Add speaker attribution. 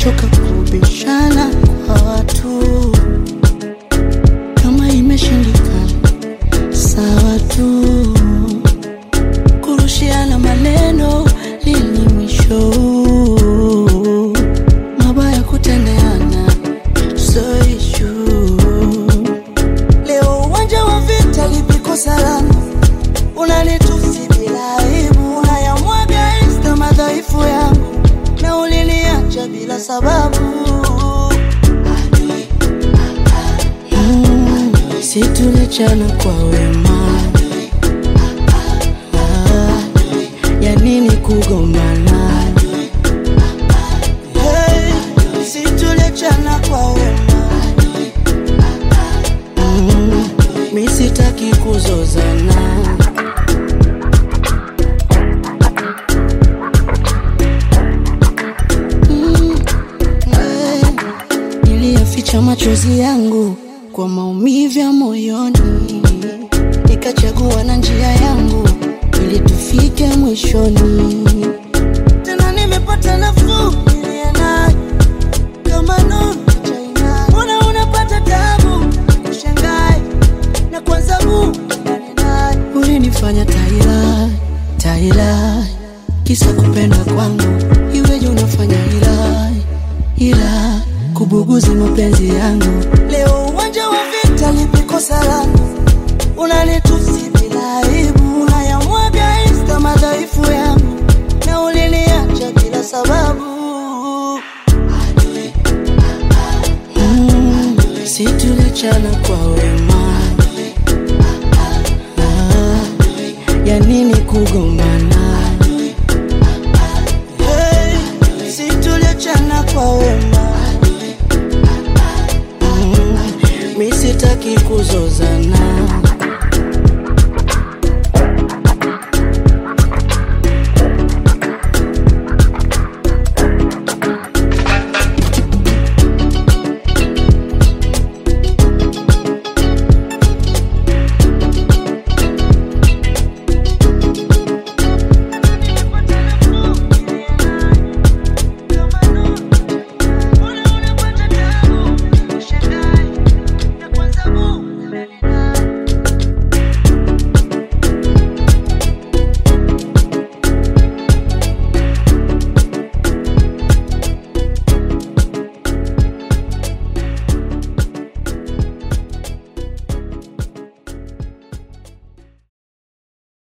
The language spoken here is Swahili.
Speaker 1: nimechoka kubishana kwa watu, kama imeshindikana sawa tu, kurushiana maneno lini mwisho? Mabaya kutendeana so issue. Leo uwanja wa vita lipiko salama, unanitusi bila aibu, unayamwaga insta madhaifu yangu, na uliniacha bila sababu. Mm, si tulichana kwa wema, Ah, ya nini kugombana? Hey, si tulichana kwa wema Mm, mi sitaki kuzozana Mm, eh, niliyaficha machozi yangu kwa maumivu ya moyoni, nikachagua na njia yangu ili tufike mwishoni. Tena nimepata nafuu niliye nayo kama nuru China. Mbona unapata tabu ushangae na kwanza Mungu naye ulinifanya taila taila, kisa kupenda kwangu iweje unafanya ila ila kubuguzi mapenzi yangu. Leo uwanja wa vita lipiko salama, unanitusi bila aibu, unayamwaga insta madhaifu yangu, na uliniacha bila sababu. Mm, si tulichana kwa wema, Ah, ya nini kugombana? Hey, si tulichana kwa wema, Mm, mi sitaki kuzozana.